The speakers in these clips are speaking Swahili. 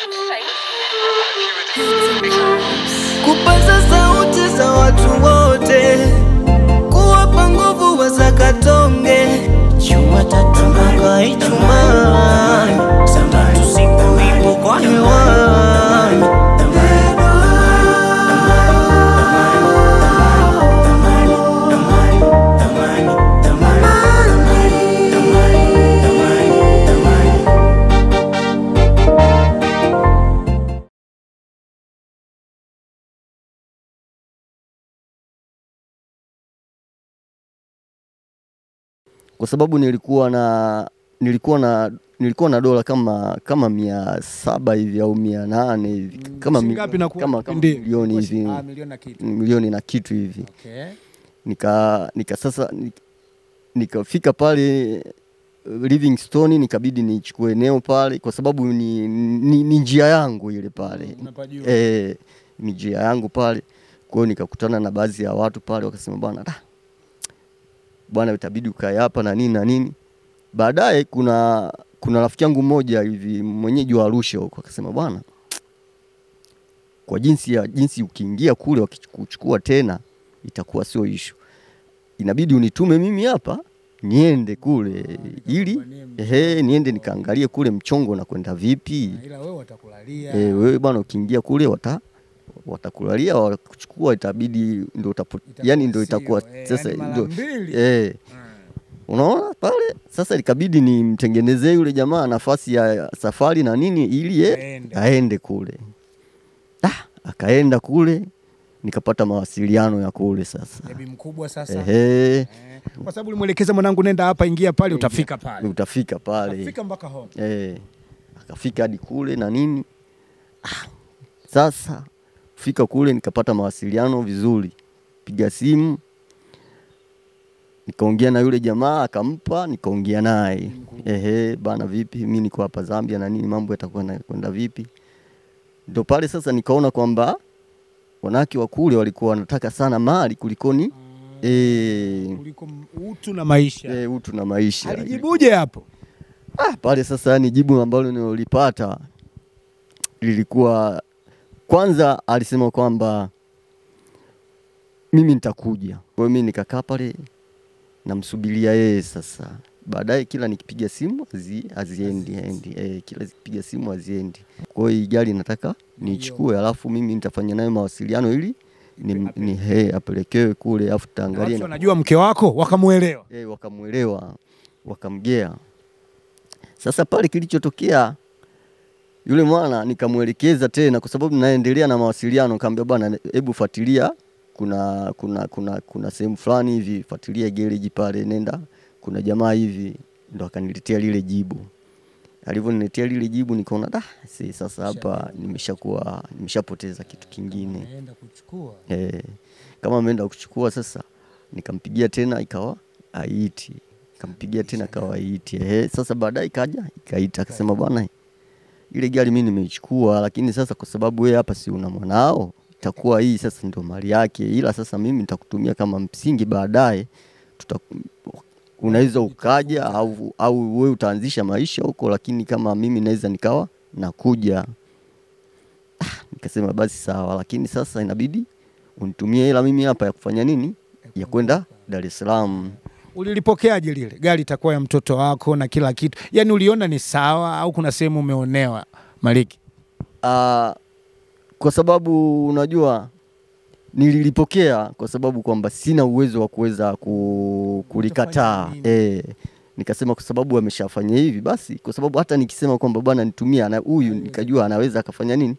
kupaza sauti za watu wote, kuwapa nguvu wazakatonge Jumatatu mpaka Ijumaa, Sabato siku ipo kwa hewani. kwa sababu nilikuwa na nilikuwa na nilikuwa na dola kama kama mia saba hivi au mia nane hivi kama, mi- Shingapi na ku- kama, kama kipindi? milioni Kwa- hivi ah, milioni na kitu. milioni na kitu hivi Okay. nika nika sasa ni- nikafika pale uh, Livingstone nikabidi nichukue eneo pale kwa sababu ni, ni, ni njia yangu ile pale Unapajua. eh, ni njia yangu pale. Kwa hiyo nikakutana na baadhi ya watu pale wakasema bwana da, bwana itabidi ukae hapa na nini na nini. Baadaye kuna kuna rafiki yangu mmoja hivi mwenyeji wa Arusha huko akasema bwana, kwa jinsi ya jinsi ukiingia kule wakichukua tena itakuwa sio ishu, inabidi unitume mimi hapa niende kule ili ehe, niende nikaangalie kule mchongo na kwenda vipi. Ila wewe watakulalia. Eh, wewe bwana ukiingia kule wata watakulalia wakuchukua, itabidi ndo utapo, yani ndo itakuwa sio, eh, sasa yani mara ndo mbili. eh, unaona pale sasa, ikabidi nimtengenezee yule jamaa nafasi ya safari na nini ili ye, Aende. aende kule. Ah, akaenda kule nikapata mawasiliano ya kule sasa. Bebi mkubwa sasa. Ehe, Eh, Kwa sababu ulimwelekeza mwanangu nenda hapa ingia pale utafika pale. utafika pale Utafika mpaka home. Eh, akafika hadi kule na nini. Ah, sasa fika kule nikapata mawasiliano vizuri, piga simu nikaongea na yule jamaa akampa, nikaongea naye ehe, bana, vipi, mi niko hapa Zambia na nini, mambo yatakuwa kwenda vipi? Ndo pale sasa nikaona kwamba wanawake wa kule walikuwa wanataka sana mali kulikoni eh, Kuliko m- utu na maisha. eh, utu na maisha. Alijibuje hapo? Ah, pale sasa ni jibu ambalo nilolipata lilikuwa kwanza, alisema kwamba mimi nitakuja. Kwa hiyo mimi nikakaa pale namsubiria yeye sasa. Baadaye kila nikipiga simu hazi, haziendi endi. Eh, kila nikipiga simu haziendi. Kwa hiyo hii gari nataka niichukue, alafu mimi nitafanya nayo mawasiliano ili ni, ni he, apelekewe kule, alafu Na tutaangalia Watu wanajua mke wako wakamuelewa. eh, wakamwelewa wakamgea. Sasa pale kilichotokea, yule mwana nikamwelekeza tena, kwa sababu naendelea na mawasiliano, nikamwambia bwana, hebu fuatilia, kuna kuna kuna kuna sehemu fulani hivi, fuatilia gereji pale, nenda, kuna jamaa hivi, ndo akaniletea lile jibu. Alivyoniletea lile jibu, nikaona da, si sasa hapa nimeshakuwa nimeshapoteza kitu kingine. Naenda kuchukua. Eh, kama ameenda kuchukua sasa, nikampigia tena ikawa aiti, nikampigia tena ikawa aiti. Eh, sasa baadaye ikaja ikaita, akasema bwana, ile gari mimi nimeichukua, lakini sasa kwa sababu wewe hapa si una mwanao, itakuwa hii sasa ndio mali yake, ila sasa mimi nitakutumia kama msingi, baadaye tuta unaweza ukaja au, au wewe utaanzisha maisha huko, lakini kama mimi naweza nikawa nakuja. Ah, nikasema basi sawa, lakini sasa inabidi unitumie hela mimi hapa ya kufanya nini, ya kwenda Dar es Salaam. Ulilipokeaje lile gari? Itakuwa ya mtoto wako na kila kitu, yaani uliona ni sawa au kuna sehemu umeonewa Maliki? Ah, kwa sababu unajua nililipokea kwa sababu kwamba sina uwezo wa kuweza ku, kulikataa nini? eh, nikasema kwa sababu ameshafanya hivi basi, kwa sababu hata nikisema kwamba bwana nitumie ana huyu, nikajua anaweza akafanya nini,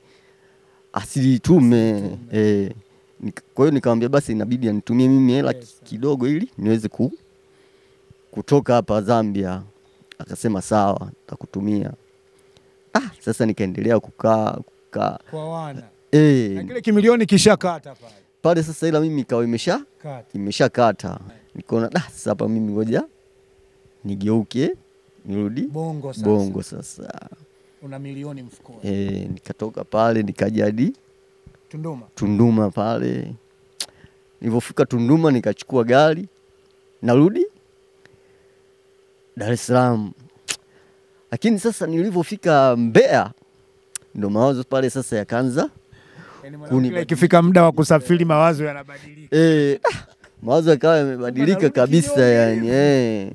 asilitume eh. Nika- Kwa hiyo nikamwambia basi inabidi anitumie mimi hela ki- kidogo ili niweze ku, kutoka hapa Zambia. Akasema sawa, takutumia. Ah, sasa nikaendelea kukaa kukaa Kwa wana eh, na kile kimilioni kishakata pale pale sasa, ila mimi ikawa imesha kata. imeshakata, nikaona da, sasa hapa mimi ngoja nigeuke nirudi Bongo sasa. bongo sasa. Una milioni mfukoni. E, nikatoka pale nikaja hadi Tunduma. Tunduma pale. Nilivyofika Tunduma nikachukua gari narudi Dar es Salaam, lakini sasa nilivyofika Mbeya ndo mawazo pale sasa yakaanza Yaani Kuni- mwanamke kila ikifika muda wa kusafiri mawazo yanabadilika. eh, ah, mawazo yakawa yamebadilika Narudi kabisa kinyonge yani eh.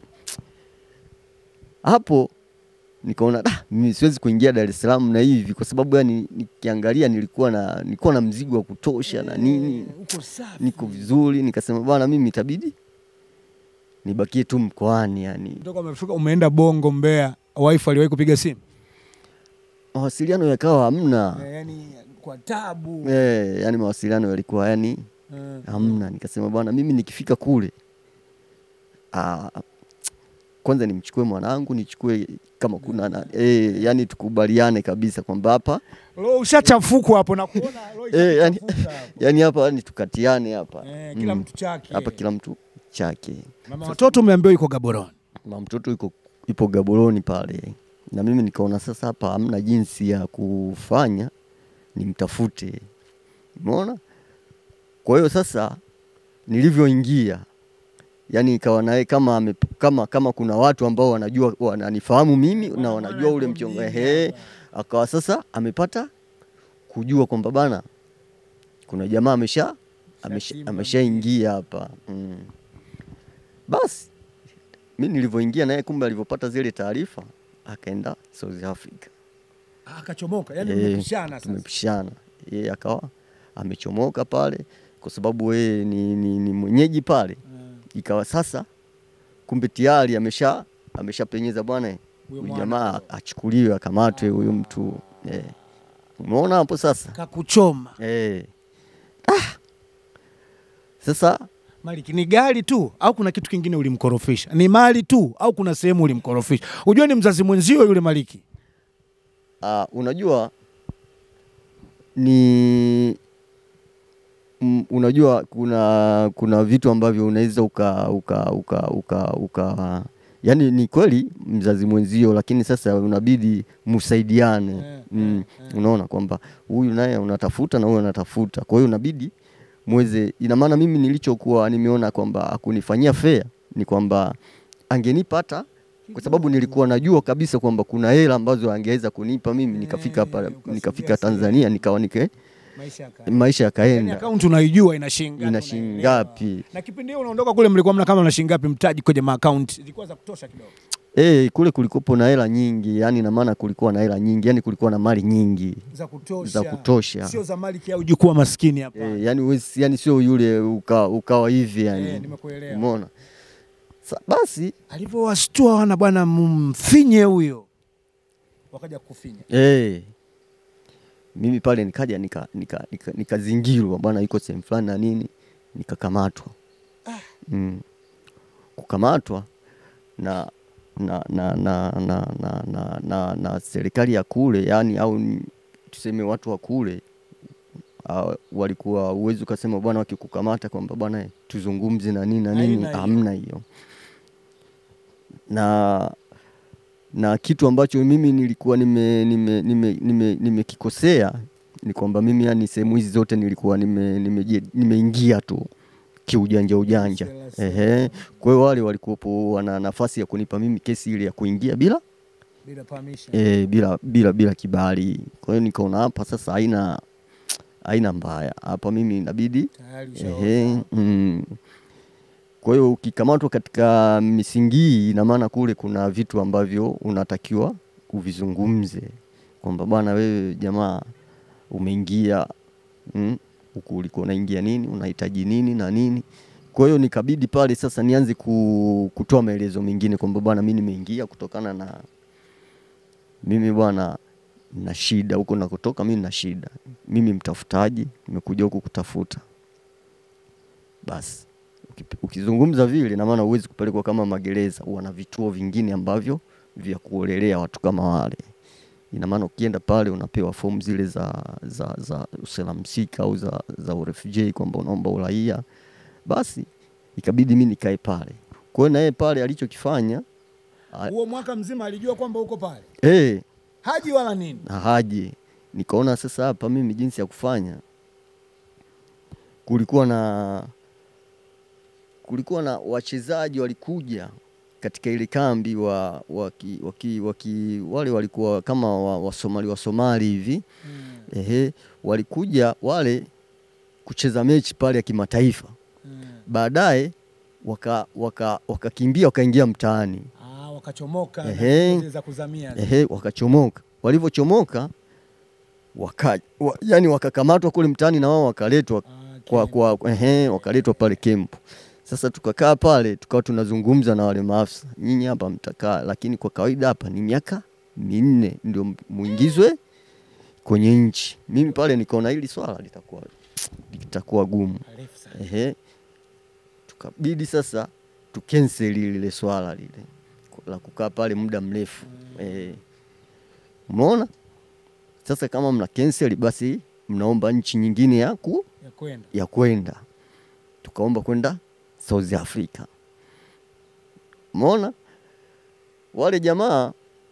Hapo nikaona ah, mimi siwezi kuingia Dar es Salaam na hivi, kwa sababu yani nikiangalia nilikuwa na nilikuwa na mzigo wa kutosha na nini, Uko safi. niko vizuri. Nikasema bwana, mimi itabidi nibakie tu mkoani yani. Kutoka umefika umeenda Bongo Mbeya, wife aliwahi kupiga simu? Mawasiliano yakawa hamna Eh, Yaani kwa tabu. eh, yani mawasiliano yalikuwa yani Eh. hamna. Nikasema bwana, mimi nikifika kule ah, kwanza nimchukue mwanangu, nichukue kama kuna na, eh, yani tukubaliane kabisa kwamba hapa Roho ushachafuka hapo na kuona roho eh, yani, ishachafuka hapo. yani hapa yani tukatiane hapa Eh, kila Mm. mtu chake. hapa kila mtu chake. Mama watoto umeambiwa yuko Gaborone. Ma mtoto yuko ipo Gaboroni pale, na mimi nikaona sasa hapa hamna jinsi ya kufanya, nimtafute. Umeona? Kwa hiyo sasa nilivyoingia, yani ikawa naye kama, ame- kama kama kuna watu ambao wanajua wananifahamu mimi na wanajua ule mchongo ehe, akawa sasa amepata kujua kwamba bana kuna jamaa amesha amesha- Shatimba ameshaingia hapa mm. Basi mi nilivyoingia naye, kumbe alivyopata zile taarifa akaenda South Africa. Akachomoka. Yaani Eh, mmepishana sasa. tumepishana, yeye akawa amechomoka pale, kwa sababu yeye ni, ni, ni mwenyeji pale. Eh, Ikawa sasa kumbe tayari amesha ameshapenyeza bwana, Huyo huyu mwana jamaa achukuliwe akamatwe huyu mtu eh. Umeona hapo sasa Kakuchoma. eh. Ah. Sasa Maliki, ni gari tu au kuna kitu kingine ulimkorofisha? Ni mali tu au kuna sehemu ulimkorofisha? Unajua ni mzazi mwenzio yule Maliki. Ah, unajua ni mm, unajua kuna kuna vitu ambavyo unaweza uka uka uka uka, uka yani ni kweli mzazi mwenzio, lakini sasa unabidi msaidiane Eh, mm, eh. unaona kwamba huyu naye unatafuta na huyu anatafuta, kwa hiyo unabidi mweze. Ina maana mimi nilichokuwa nimeona kwamba akunifanyia fair ni kwamba angenipa hata kwa sababu nilikuwa najua kabisa kwamba kuna hela ambazo angeweza kunipa mimi nikafika hapa Eh, ukasogea nikafika sehemu. Tanzania nikawa nike Maisha yaka. maisha Yaani yakaenda akaunti unaijua ina shilingi ngapi, ina shilingi unaelewa. ngapi. Na kipindi hiyo unaondoka kule mlikuwa mna kama na shilingi ngapi mtaji kwenye maakaunti? Zilikuwa za kutosha kidogo. Eh, kule kulikuwa na hela nyingi, yani na maana kulikuwa na hela nyingi, yani kulikuwa na mali nyingi Za kutosha. za kutosha. Sio za Maliki au jukwaa maskini hapa. Eh, yani huwezi- yani sio yule uka, ukawa hivi yani. Eh, nimekuelewa. Umeona? Sa, basi Alivyowashtua wana bwana mfinye huyo. Wakaja kufinya. eh, mimi pale nikaja nika nika, nika, nikazingirwa bwana, yuko sehemu fulani na nini, nikakamatwa mm. kukamatwa na na na na na na, na, na, na serikali ya kule yani, au ni- tuseme watu wa kule uh, walikuwa uwezi ukasema bwana, wakikukamata kwamba bwana eh, tuzungumze na nini na nini, Haina hiyo. hamna hiyo na na kitu ambacho mimi nilikuwa nimekikosea nime, nime, nime, nimekikosea ni kwamba mimi yani sehemu hizi zote nilikuwa nimeingia nime, nime nimeingia tu kiujanja ujanja. Sela, sela. Ehe. Kwa hiyo wale walikuwepo wana nafasi ya kunipa mimi kesi ile ya kuingia bila Bila permission. e, bila bila bila kibali. Kwa hiyo nikaona hapa sasa haina haina mbaya hapa, mimi inabidi Tayari ushaona. Ehe, mm. Kwa hiyo ukikamatwa katika misingi hii, ina maana kule kuna vitu ambavyo unatakiwa uvizungumze kwamba bwana, wewe jamaa umeingia mm, huku ulikuwa unaingia nini, unahitaji nini na nini. Kwa hiyo nikabidi pale sasa nianze ku, kutoa maelezo mengine kwamba bwana, mimi nimeingia kutokana na mimi bwana na shida huko nakotoka, mimi na shida, mimi mtafutaji, nimekuja huku kutafuta. Basi ukipi- ukizungumza vile, na maana huwezi kupelekwa kama magereza, wana vituo vingine ambavyo vya kuolelea watu kama wale. Ina maana ukienda pale unapewa fomu zile za za za uselamsika au za za urefugee kwamba unaomba uraia. Basi ikabidi mimi nikae pale. Kwa hiyo na yeye pale alichokifanya a- Huo mwaka mzima alijua kwamba uko pale. eh, Haji wala nini. na haje. Nikaona sasa hapa mimi jinsi ya kufanya, kulikuwa na kulikuwa na wachezaji walikuja katika ile kambi wa waki, waki, waki, wale walikuwa kama wa- wasomali wasomali hivi ehe, walikuja wale kucheza mechi pale ya kimataifa baadaye waka, waka, wakakimbia wakaingia mtaani Ah, wakachomoka Ehe. za kuzamia. ehe, wakachomoka. Walivyochomoka waka, wa, yani wakakamatwa kule mtaani na wao wakaletwa kwa, kwa, ehe, wakaletwa pale kempu. Sasa tukakaa pale tukawa tunazungumza na wale maafisa, nyinyi hapa mtakaa, lakini kwa kawaida hapa ni miaka minne ndio muingizwe kwenye nchi. Mimi pale nikaona hili swala litakuwa litakuwa gumu. Ehe, tukabidi sasa tukenseli lile swala lile la kukaa pale muda mrefu eh. Umeona sasa, kama mna cancel basi mnaomba nchi nyingine ya ku ya kwenda. ya kwenda. Tukaomba kwenda South Africa. Umeona wale jamaa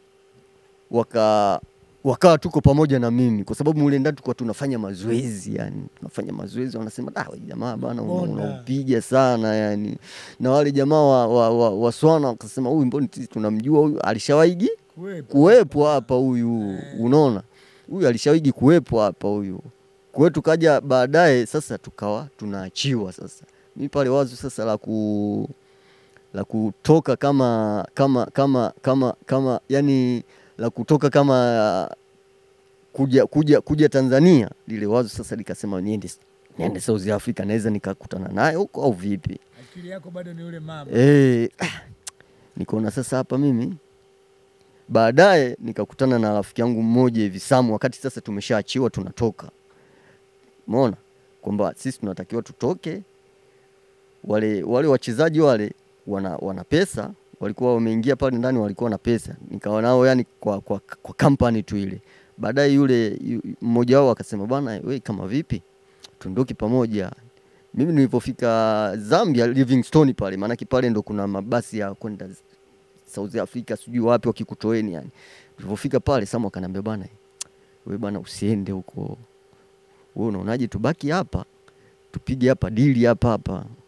waka wakawa tuko pamoja na mimi kwa sababu mule ndani tulikuwa tunafanya mazoezi yani, tunafanya mazoezi, wanasema da, wewe jamaa bana, una- Bonda." unaupiga sana yani. Na wale jamaa wa, wa, wa, wa Swana wakasema huyu mbona sisi tunamjua huyu, alishawaigi Kuwepo. kuwepo hapa huyu, unaona huyu alishawaigi kuwepo hapa huyu. Kwa hiyo tukaja baadaye sasa tukawa tunaachiwa sasa. Mimi pale wazo sasa la ku la kutoka kama kama kama kama kama yani la kutoka kama kuja kuja kuja Tanzania, lile wazo sasa likasema niende niende South Africa, naweza nikakutana naye huko au vipi? Akili yako bado ni ule mama. Eh, ah, nikaona sasa hapa mimi baadaye nikakutana na rafiki yangu mmoja hivi Samu, wakati sasa tumeshaachiwa tunatoka, umeona kwamba sisi tunatakiwa tutoke. Wale wale wachezaji wale wana, wana pesa, walikuwa wameingia pale ndani, walikuwa na pesa, nikawa nao yani kwa, kwa, kwa kampani tu ile. Baadaye yule yu- mmoja wao akasema, bwana we, kama vipi tuondoke pamoja mimi nilipofika Zambia Livingstone pale, maanake pale ndo kuna mabasi ya kwenda South Africa sijui wapi wakikutoeni yani. Tulipofika pale Samu akaniambia bana, wewe bana usiende huko, wewe unaonaje tubaki hapa tupige hapa dili hapa hapa